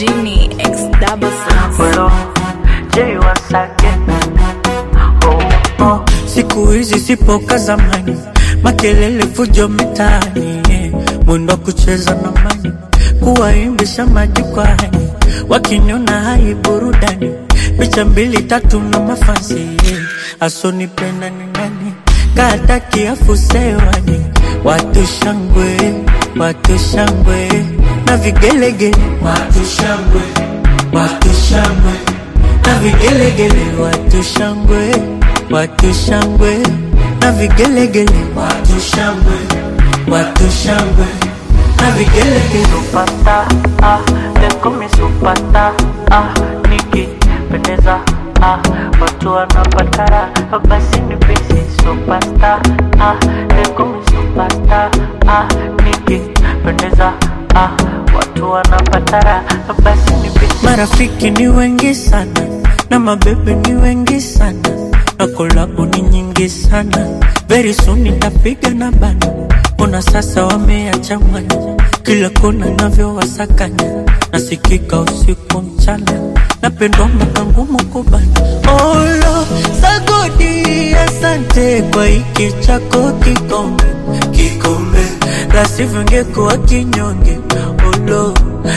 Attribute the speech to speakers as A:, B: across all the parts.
A: Genie X double six.
B: Hello, Jay once again. Oh, oh. Siku hizi sipo ka zamani, makelele fujo mitaani, eh. mwendo wa kucheza na mani, kuwaimbisha majukwani, wakiniona hai burudani, picha mbili tatu na mafansi, eh. asonipenda ni nani, kataki afusewani, watu shangwe, watu shangwe na vigelegele, watu shangwe, watu shangwe na vigelegele, watu shangwe, watu shangwe na vigelegele, watu shangwe, watu shangwe na vigelegele. Supata, ah, leko mi supata, ah, nikipendeza, ah, watu wanapatara, basi ni pesi supasta, ah, leko mi supasta, ah, nikipendeza, ah, watu wanapatara, basi ni pesi. Marafiki ni wengi sana na mabebe ni wengi sana na kolabu ni nyingi sana. Very soon nitapiga na bana, ona sasa wameachanganya kila kona navyowasakanya, nasikika usiku mchana, napendwa mwaka ngumu kubana. Olo sagodi, asante kwa hiki chako kikombe, kikombe la sivyo ngekuwa kinyonge. Olo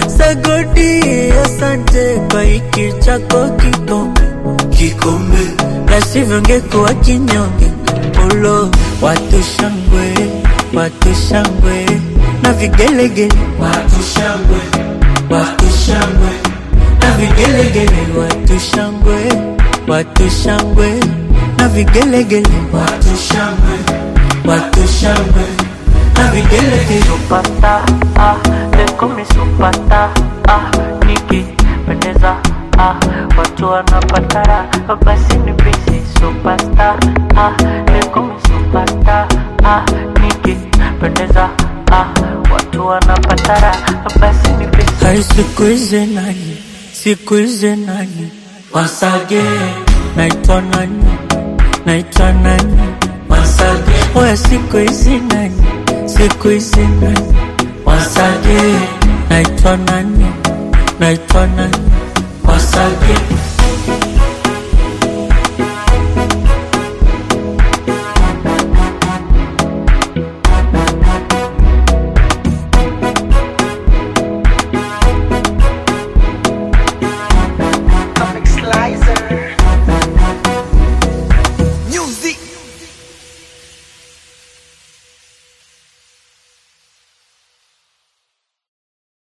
B: sagodi, asante kwa hiki chako kikombe, kikombe la sivyo ngekuwa kinyonge. Olo watu shangwe, watu shangwe na vigelegele, watu shangwe, watu shangwe na vigelegele, watu shangwe, watu shangwe na vigelegele, watu shangwe, watu shangwe na vigelegele. Supata, ah, leko mi supata, ah, nikipendeza, ah, watu wanapatara, basi ni pesi supasta, ah, leko mi supata, ah, nikipendeza, ah, watu wanapatara, basi ni pesi. Hai siku hizi nani, siku hizi nani, wasage, naitwa nani, naitwa nani, wasage, oya siku hizi nani, siku hizi nani, wasage, naitwa nani, naitwa nani, wasage.